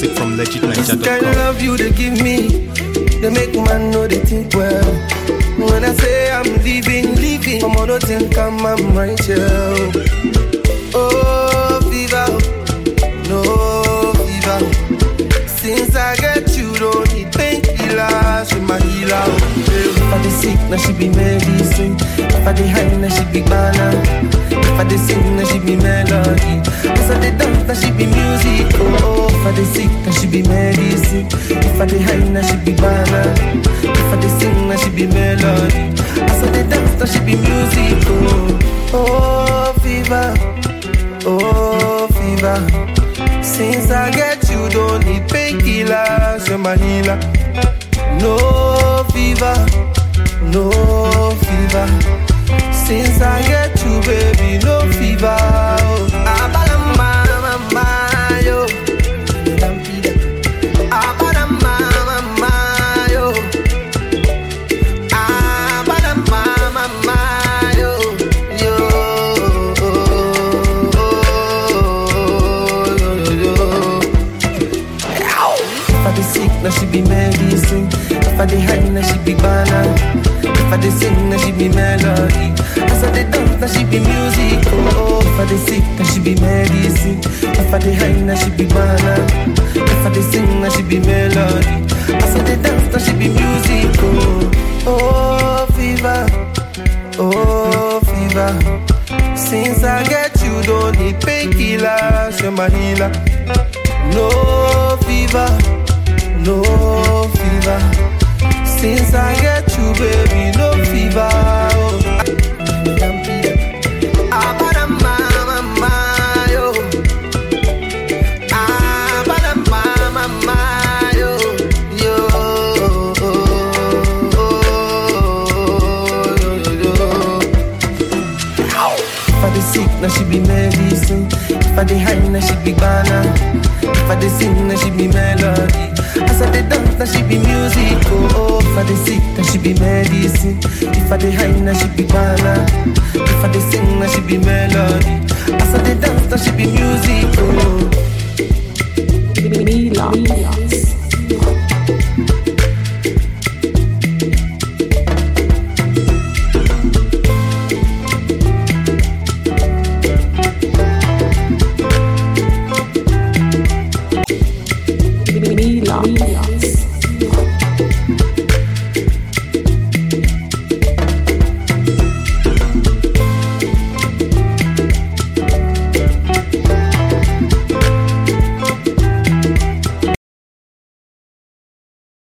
Music from This kind of legitniger.com. love you they give me, they make man know they think well. When I say I'm leaving, leaving, I'm on think I'm, I'm right here. Oh, fever, no fever. Since I get you, don't need painkillers, she my healer. If I dey sick, now she be medicine. If I dey high, now she be banana. If I dey sing, now she be melody. If I dey dance, now she be music. Oh, oh. if I dey sick, now she be medicine. If I dey high, now she be banana. If I dey sing, now she be melody. As I dey dance, now she be music. Oh, oh, fever, oh, fever. Since I get you, don't need painkillers, you're my healer. No fever, no fever. Since I get you, baby, no fever. Oh. Abalamba, mama, yo. Abalamba, mama, yo. Abalamba, mama, yo. Yo. Yo, yo, yo. If I dey sick, now she be medicine. If I dey high, now she be banana. If I dey sing, now she be melody. As I dey dance, now she be music. Oh, oh. if I dey sick, now she be medicine. If I dey high, now she be banana. If I dey sing, now she be melody. As I dey dance, now she be music. Oh, oh, fever, oh, fever. Since I get you, don't need painkillers, you're my healer. No fever, no fever. Since I get you, baby, no fever. Oh. Abadama, mama, yo. Abadama, mama, yo. Yo. If I dey sick, now she be medicine. If I dey high, now she be banana. If I dey sing, now she be melody. As I dey dance, now she be music. Oh, oh. if I dey sick, now she be medicine. If I dey high, now she be banana. If I dey sing, now she be melody. As I dey dance, now she be music. Oh. Mila.